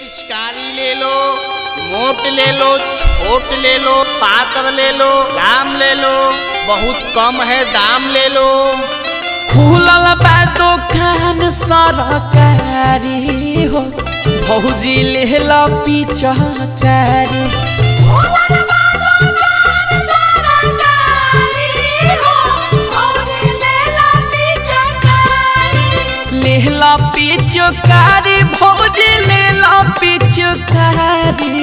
पिचकारी ले लो मोट ले लो छोट ले लो पातर ले लो दाम ले लो बहुत कम है दाम ले लो खुलल बा दोकान सरकारी हो भौजी लेहल पिचकारी लेहल पिचकारी भौजी लेहल पिचकारी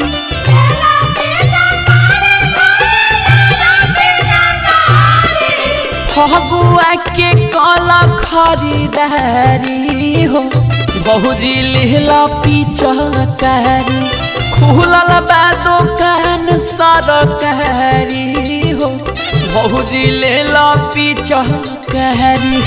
फगुआ के कल खरीदारी हो बहुजी लेहला पिचकारी खुलल बा दोकान सरकारी हो बहुजी लेला पिचकारी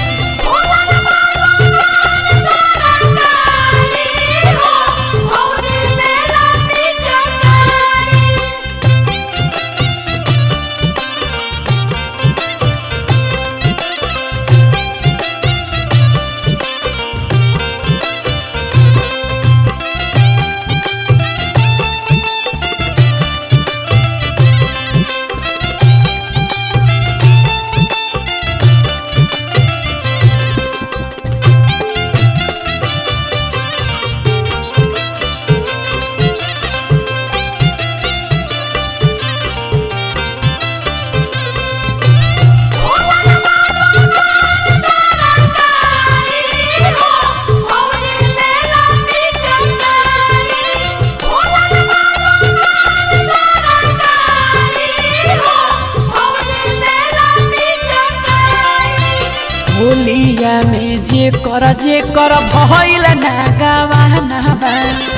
होलिया में जे कर जे कर भइल ना गवाना बा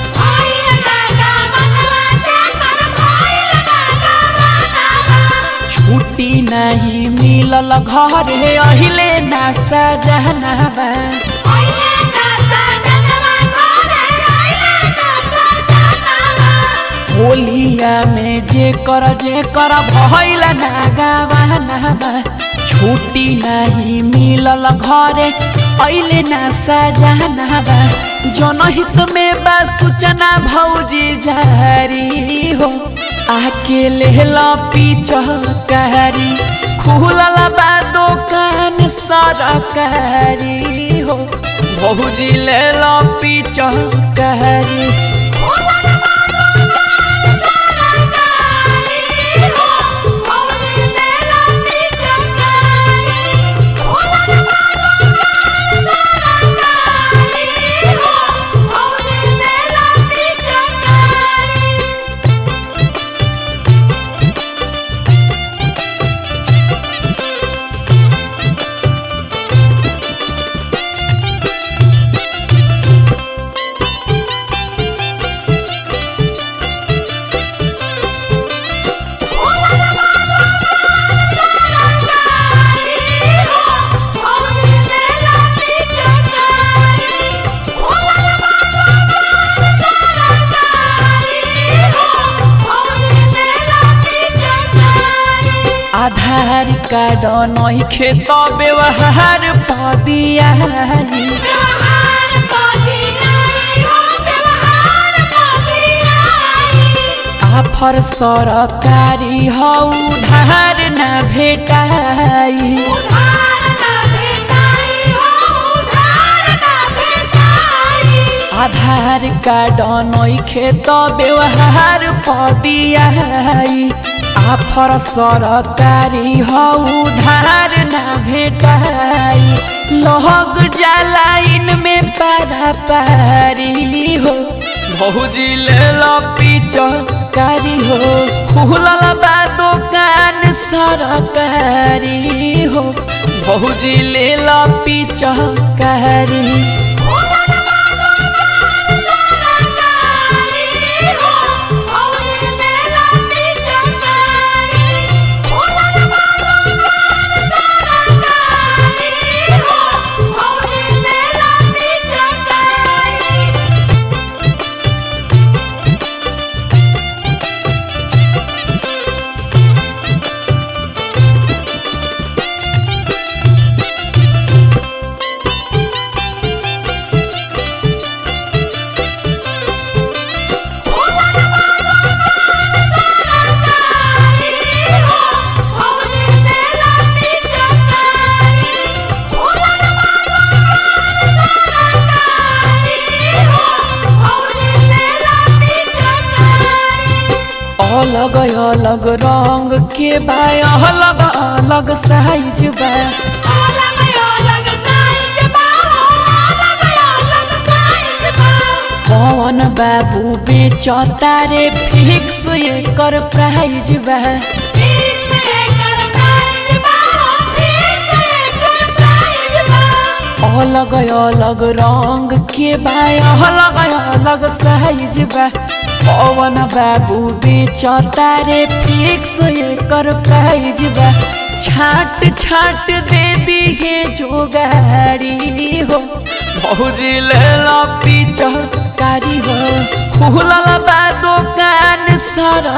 छुट्टी नहीं मिलल घरे अहिले ना सजना बा होलिया में जे कर जे कर भइल ना गवाना बा छुट्टी नहीं मिलल घरे अहिले ना सजना बा जनहित में बा सूचना भौजी जारी हो आके लेहला पिचकारी खुलल बा दोकान सरकारी हो भौजी लेला पिचकारी आधार कार्ड नहीं खेत व्यवहार पदिया आफर सरकारी हौ उधार न भेटाई आधार कार्ड नहीं खेत व्यवहार पदियाई आफर सरकारी हौ उधार न भेटाई लहग जालाइन में पारा पारी हो भौजी ले पिचकारी हो खुलल बा दोकान सरकारी हो भौजी ले पिचकारी अलग अलग रंग के बा अलग अलग साइज बा पवन बाबू बेचता रे फिक्स एकर प्राइज बा अलग अलग रंग के बा अलग अलग साइज बा पवन बाबू बेचता रे फिक्स एकर प्राइज बा छाट छाट दे दिहे जो गाड़ी हो भौजी ले ला पिचकारी हो खुलल बा दुकान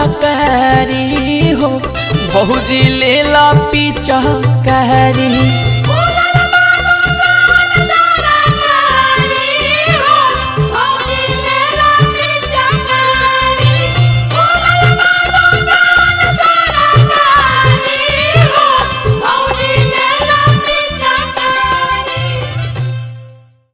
सरकारी हो भौजी ले ला पिचकारी